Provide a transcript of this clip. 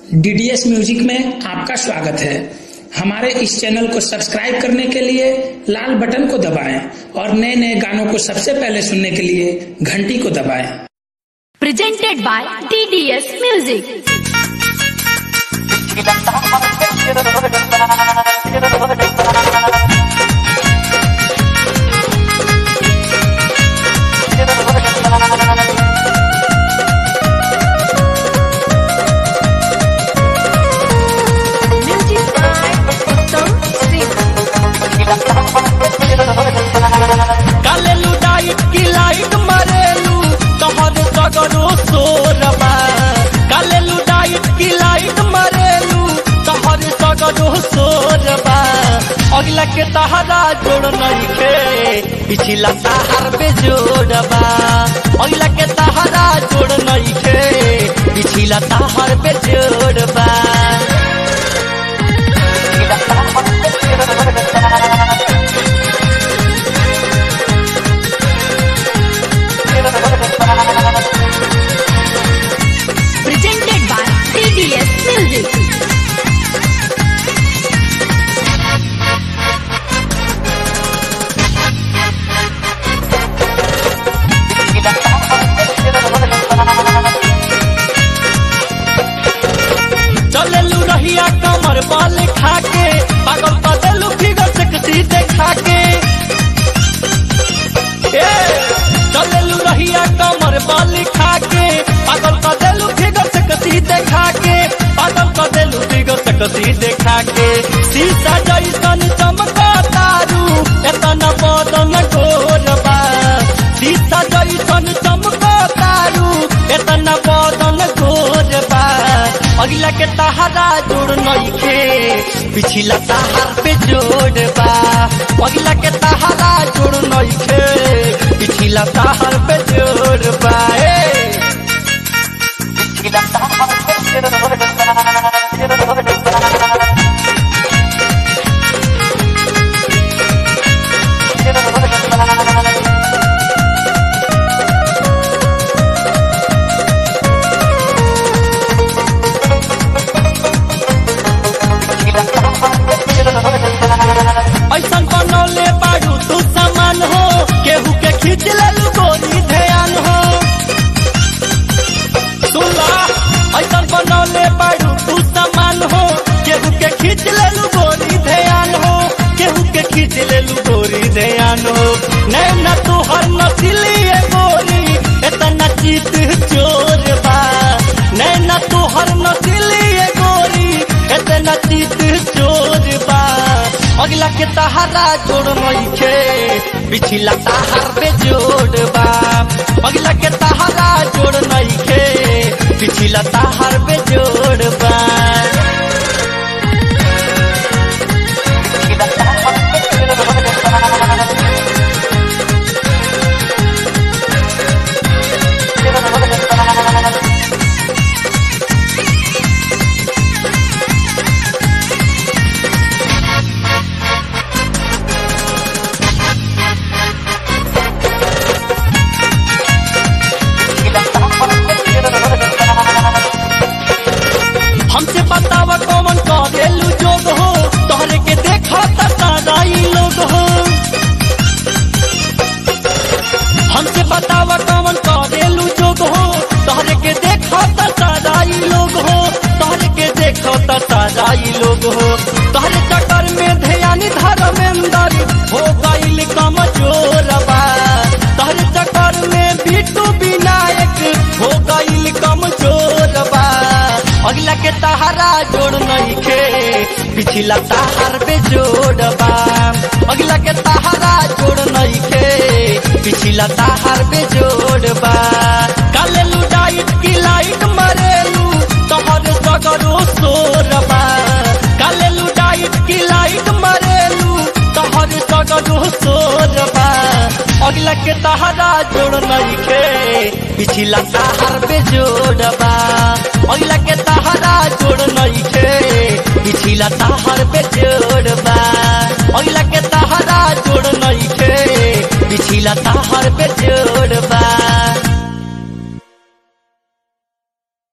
DDS music में आपका स्वागत है हमारे इस चैनल को सब्सक्राइब करने के लिए लाल बटन को दबाएं और नए नए गानों को सबसे पहले सुनने के लिए घंटी को दबाएं presented by TDS Music. Music by Uttam Singh. कालेलू डाइट की लाइट मरेलू तोहर सगरो सोरबा कालेलू डाइट की लाइट मरेलू तोहर सगरो सोरबा अगला के तहरा जोड़ नहीं के पिछला तहर पे जोड़बा अगला के तहरा जोड़ नहीं के पिछला तहर पे जोड़बा Presented by TDS Music. चलेलू रहिया कमर बाल खाके पागल बदलू फिगर सेक्सी देखा के ए, चलेलू रहिया कमर बाल खाके पागल बदलू फिगर सेक्सी देखा के पागल बदलू फिगर सेक्सी देखा के शीशा जैसन चमका तारू एतना बदन गोरबा शीशा जैसन चमका तारू एतना बदन गोरबा अगला के तहरा जोड़ नइखे पिछला तहार पे जोड़बा अगला के तहरा जोड़ नइखे पिछला तहार पे जोड़बा ए ऐसन बनौले बाड़ू तू सामान हो केहू के खींच लेलू गोरी ध्यान हो सुनला ऐसन बनौले बाड़ू तू सामान हो केहू के खींच लेलू गोरी ध्यान हो केहू के खींच लेलू गोरी ध्यान हो नैना तू हर नस्ली है गोरी इतना चीत चोर बा नैना तू हर नस्ली है गोरी इतना चीत चोर बा अगला के तहारा जोड़ नइखे पिछला तहार पे जोड़बा अगला के तहारा जोड़ नइखे पिछला तहार पे जोड़बा हमसे बतावा कौन करेलू जोग हो तोहरे के देखा त साराई लोग हो हमसे बतावा कौन करेलू जोग हो तोहरे के देखा त साराई लोग हो तोहरे के देखा त साराई लोग हो तोहरे चक्कर में ध्यान धर्मेंद्र हो गईल कमजोरबा तोहरे चक्कर में बिट्टू विनायक हो गईल कमजोरबा अगला के तहारा जोड़ नइखे पिछला तहार पे जोड़बा अगला के तहारा जोड़ नइखे पिछला तहार पे जोड़बा कालेलू डाइट की लाइट मरेलू तोहर सगरो सोरबा कालेलू डाइट की लाइट मरेलू तोहर सगरो सोरबा अगला के तहारा जोड़ नइखे पिछला तहार पे जोड़बा अगला के तहारा जोड़ नइखे पिछला तहार पे जोड़बा अगला के तहारा जोड़ नइखे पिछला तहार पे जोड़